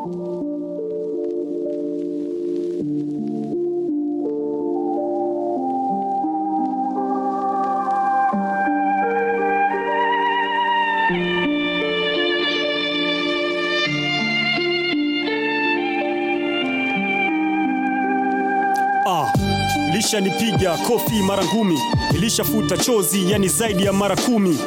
Ah, lishanipiga kofi mara ngumi, ilishafuta chozi, yani zaidi ya mara kumi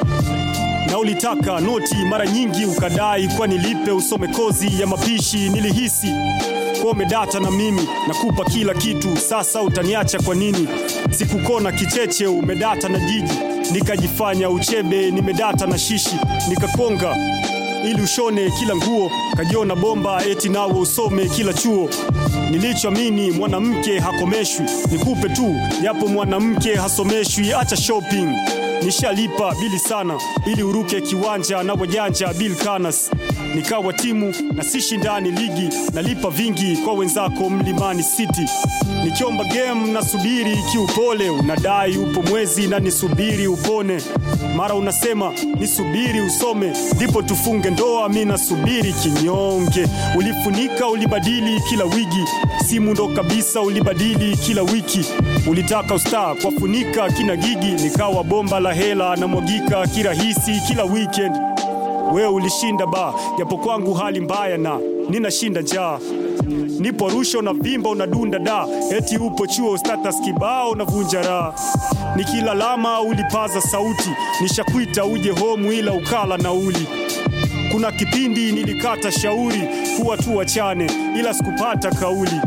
na ulitaka noti mara nyingi ukadai kwa nilipe usome kozi ya mapishi. Nilihisi kwa umedata na mimi nakupa kila kitu, sasa utaniacha kwa nini? Sikukona kicheche, umedata na jiji, nikajifanya uchebe, nimedata na shishi, nikakonga ili ushone kila nguo, kajiona bomba eti nawe usome kila chuo. Nilichoamini mwanamke hakomeshwi, nikupe tu yapo mwanamke hasomeshwi. Acha shopping, nishalipa bili sana ili uruke kiwanja na wajanja Bill Kanas. Nikawa timu na si shindani ligi, nalipa vingi kwa wenzako Mlimani City. Nikiomba game nasubiri kiupole, unadai upo mwezi na nisubiri upone. Mara unasema nisubiri usome ndipo tufunge ndoa, mi nasubiri kinyonge. Ulifunika ulibadili kila wigi, simu ndo kabisa ulibadili kila wiki. Ulitaka ustaa kwa funika kina gigi, nikawa bomba la hela na mwagika kirahisi kila weekend. Wewe ulishinda ba, japo kwangu hali mbaya na ninashinda njaa nipo Arusha unavimba unadunda da, eti upo chuo status kibao unavunja raha. Nikilalama ulipaza sauti, nishakwita uje home ila ukala nauli. Kuna kipindi nilikata shauri kuwa tu wachane, ila sikupata kauli.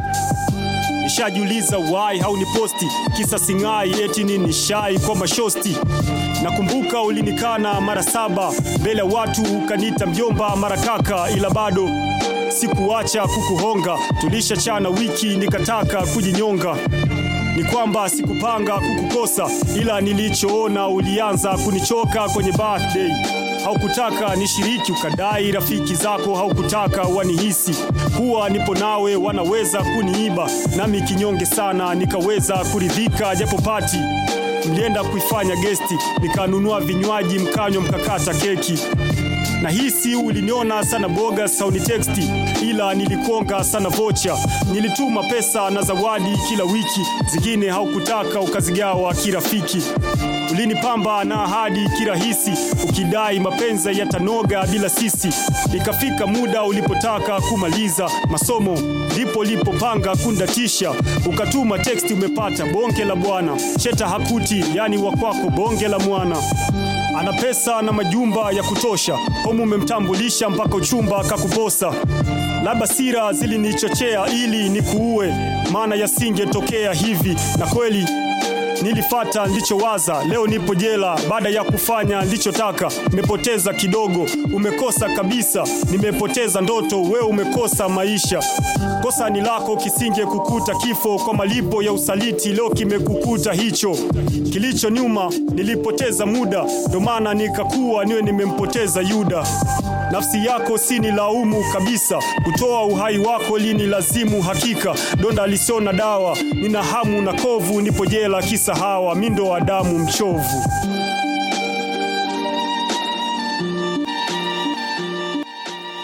Nishajiuliza why hauniposti, kisa sing'ai eti nini shai kwa mashosti. Nakumbuka ulinikana mara saba mbele ya watu, ukanita mjomba mara kaka, ila bado sikuacha kukuhonga. Tulishachana wiki, nikataka kujinyonga. Ni kwamba sikupanga kukukosa, ila nilichoona ulianza kunichoka kwenye birthday. Haukutaka nishiriki, ukadai rafiki zako haukutaka wanihisi kuwa nipo nawe, wanaweza kuniiba. Nami kinyonge sana, nikaweza kuridhika japo pati mlienda kuifanya gesti, nikanunua vinywaji mkanywa, mkakata keki na hisi uliniona sana boga sauni teksti, ila nilikonga sana vocha. Nilituma pesa na zawadi kila wiki, zingine haukutaka ukazigawa kirafiki. Ulinipamba na ahadi kirahisi, ukidai mapenzi yatanoga bila sisi. Ikafika muda ulipotaka kumaliza masomo, ndipo ulipopanga kundatisha, ukatuma teksti, umepata bonge la bwana, cheta hakuti, yani wakwako bonge la mwana ana pesa na majumba ya kutosha, homu umemtambulisha mpaka uchumba kakuposa. Labda sira zilinichochea ili nikuue, maana yasingetokea hivi, na kweli nilifata nilichowaza. Leo nipo jela baada ya kufanya nilichotaka. Nimepoteza kidogo, umekosa kabisa. Nimepoteza ndoto, wewe umekosa maisha. Kosa ni lako, kisinge kukuta kifo kwa malipo ya usaliti. Leo kimekukuta hicho kilicho nyuma. Nilipoteza muda, ndo maana nikakuwa niwe nimempoteza Yuda. Nafsi yako si ni laumu kabisa, kutoa uhai wako lini lazimu hakika. Donda lisiona dawa, nina hamu na kovu, nipo jela kisa hawa, mi ndo Adamu mchovu.